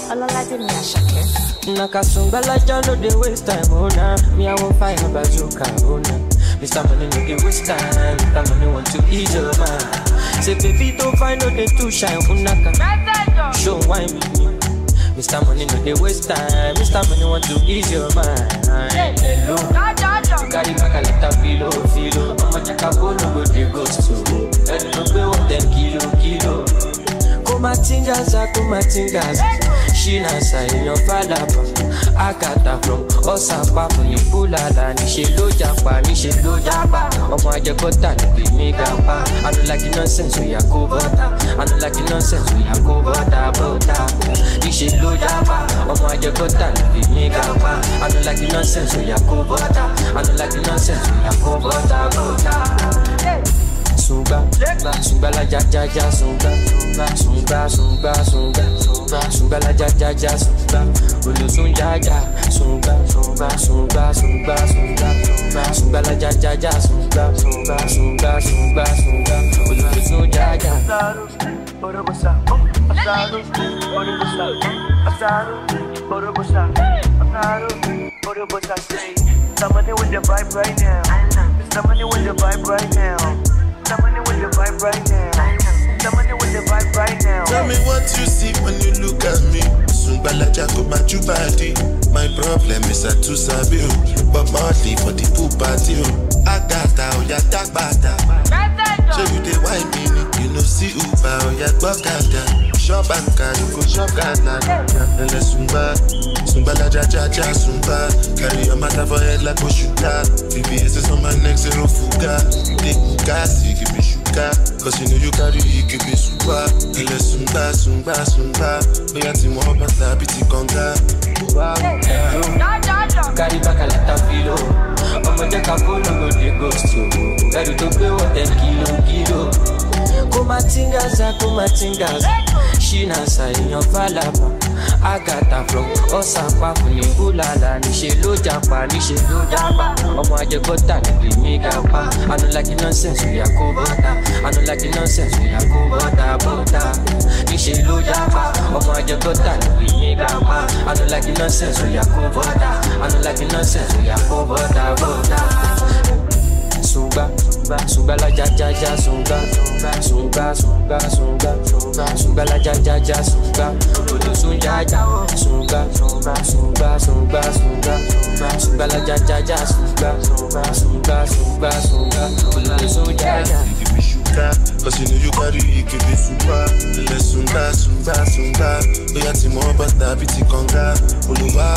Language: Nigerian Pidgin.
Ọlọ́ládé ni Àṣàkẹ́. Nakasumbalaja no dey waste time, oh nah. Me I want fire bazooka, oh nah. Mr. Money no dey waste time, Mr. Money want to ease your mind. Say baby don't find no dey too shine, unaka. Show wine with me. Mr. Money no dey waste time, Mr. Money want to ease your mind. Hello, you carry back a lot of filo, filo. I'ma check a phone, no go dey ghost to. Let no pay one ten kilo, kilo. kumatingaza kumatingaza shinasa èèyàn fàdàbà àkàtà from ọ̀sàpá fún ní fúlàlà níṣẹ́ ló japa níṣẹ́ ló japa ọmọ ajẹkọ́tà ló pè mí gàpá anulagi nonsense oya kó bọ́tà anulagi nonsense oya kó bọ́tà bọ́tà níṣẹ́ ló japa ọmọ ajẹkọ́tà ló pè mí gàpá anulagi nonsense oya kó bọ́tà anulagi nonsense oya kó bọ́tà bọ́tà sunga sunga la ja ja ja sunga sunga sunga sunga sunga la ja ja ja sunga olosun ja ja sunga sunga sunga sunga sunga sunga la ja ja ja sunga sunga sunga sunga sunga olosun ja ja. Borobosa, Asado, Borobosa, Asado, Borobosa, Asado, Borobosa, say, somebody with the vibe right now. Somebody with the vibe right now. Somebody with the vibe right now. Somebody with the vibe right now. Tell me what you see when you look at me. Sungbalaja go my body. My problem is I too sabi o, but monthly for the pool party o. Agata oya tagbata. Show you the wine mini, you know see Uber oya gbọ́kada. Shop anka, you go shop Ghana. Ele sungba, sungbalaja ja ja sungba. Carry your matter for head like Oshuka. VVS is on my neck, zero fuga. Take gas, you give me sugar. Cause you know you carry, you give me super. Ele sungba, sungba, sungba. Oya ti wọ́n bàtà bí ti kànga. carry back a lot of filo ọmọ jẹ́ ká fóònù ló dé ghost o ẹrù tó gbé wọ́n ten kilo kilo. kó má tingaza kó má tingaza ṣínàṣà èèyàn fàlàbà àgàtà from ọ̀sàpá fún ní búlàlà níṣẹ́ ló japa níṣẹ́ ló japa ọmọ ajẹgọ́tà níbi mí gàpá anulagi nonsense oya kó bọ́tà anulagi nonsense oya kó bọ́tà bọ́tà níṣẹ́ ló japa ọmọ ajẹgọ́tà níbi mí gàpá anulagi nonsense oya kó bọ́tà anulagi nonsense oya kó bọ́tà bọ́tà sunga sunga la ja ja ja sunga sunga sunga sunga sunga la ja ja ja sunga olosun ja ja sunga sunga sunga sunga sunga la ja ja ja sunga sunga sunga sunga olosun ja ja. You give me sugar, cause you know you carry, you give me super. Ele sungba, sungba, sungba. Oya ti wọ́n bàtà bí ti kànga. Olùwà